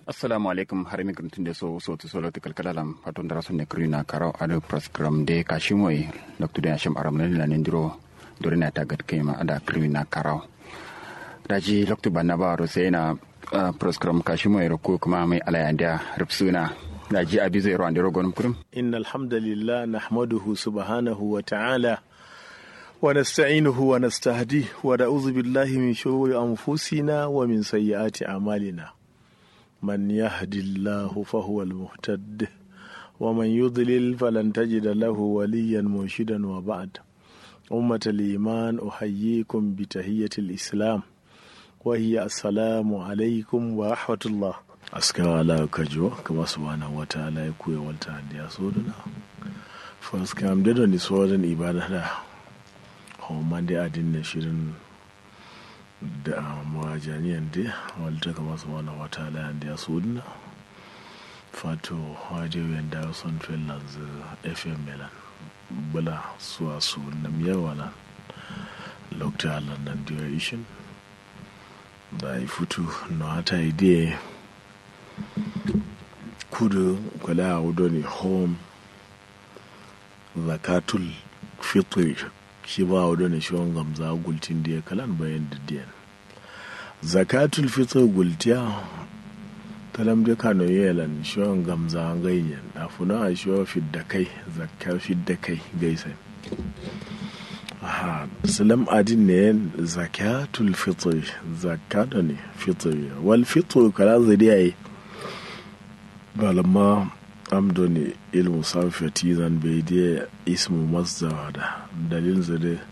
assalamu alaikum har mi gruntin de so so to solo to kalkalalam paton dara sonne krina karaw ado program de kashimoy dr de hashim aram la nendiro dore na tagat kema ada krina karaw daji lokto banna ba ro sai na program kashimoy ro ko kuma mai alayanda rubsuna daji abi zai ro andiro gonum kurum innal hamdalillah nahmaduhu subhanahu wa ta'ala ونستعينه ونستهديه ونعوذ بالله من شرور أنفسنا ومن سيئات أعمالنا من يهد الله فهو المهتد ومن يضلل فلن تجد له وليا مرشدا وبعد أمة الإيمان أحييكم بتحية الإسلام وهي السلام عليكم ورحمة الله أسكر على كجو كما سبحانه وتعالى يكوي والتعالى يسودنا فأسكر أمددو نسوادن إبادة homman dai adin na shirin da mawajaniyan dai wadda kama su wani wata layan da ya sudna fato wajewen da son finland fm milan bula suwa su na miyawana lokta alan nan da ishin da ya fito na hata idea kudu kwale a wudo ne home zakatul fitri shi ba wa da shiwon gamza gultin da ya kalan bayan didiyan zakatul fitr gultiya talam da kano yelan shiwon gamza ganyen a funa a shiwon fidda kai zakar fidda kai gaisa aha salam adin ne zakatul fitr zakata ne fitr wal fitr kala zuriya yi balamma amdo ne ilmu sarfati zan bai da ismu masdar da dalilin zade